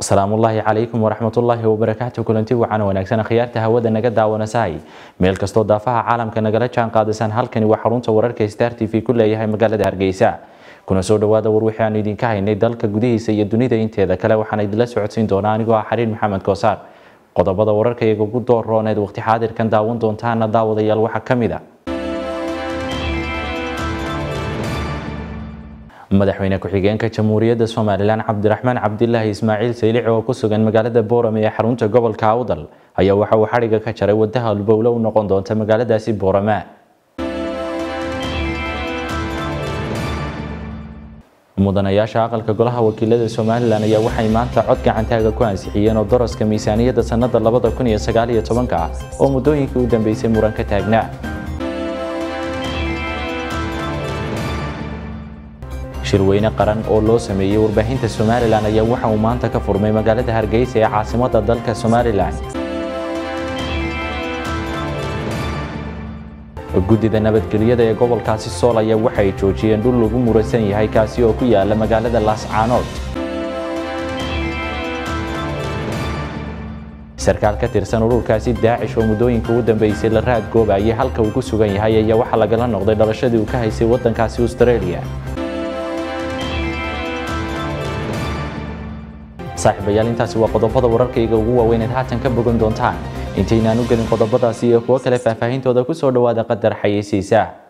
asalaamullaahi calaykum waraxmatullaahi wabarakaatu kulanti wacan wanaagsan akhyaarta hawada naga daawanasahay meel kastoo daafaha caalamka nagala jaan qaadasaan halkani waa xarunta wararka star t v ku leeyahay magaalada hargeysa kuna soo dhawaada war wixii aanu idinka haynay dalka gudihiisa iyo dunida inteeda kale waxaan idinla socodsiin doonaa anigoo ah xariir maxamed koosaar qodobada wararka iyaga ugu doorrooneed waqti xaadirkan daawan doontaana daawadayaal waxaa ka mid a madaxweyne ku-xigeenka jamhuuriyadda somalilan cabdiraxmaan cabdilaahi ismaaciil saylici oo ku sugan magaalada boorame ee xarunta gobolka awdal ayaa waxa uu xadhiga ka jaray wadaha halbowle u noqon doonta magaaladaasi boorame mudanayaasha aqalka golaha wakiilada somalilan ayaa waxay maanta cod gacantaaga ku ansixiyeen oo daraska miisaaniyadda sannada labada kun iyo sagaal iyo tobanka ah oo muddooyinkii u dambeysay muran ka taagnaa shirweyne qaran oo loo sameeyey warbaahinta somalilan ayaa waxa uu maanta ka furmay magaalada hargeysa ee caasimadda dalka somalilan guddida nabadgelyada ee gobolkaasi sool ayaa waxay joojiyeen dhul lagu murasan yahay kaasi oo ku yaala magaalada laascaanood sarkaal ka tirsan ururkaasi daacish oo muddooyinka u dambeysay la raad goobayay halka uu ku sugan yahay ayaa waxaa lagala noqday dhalashadii uu ka haysay waddankaasi australia saaxiibayaal intaasi waa qodobada wararkayga ugu waaweyneed haatan ka bogan doontaan intaynaan u gelin qodobadaasi iyo kuwo kale faahfaahintooda ku soo dhowaada qadar xayeysiisa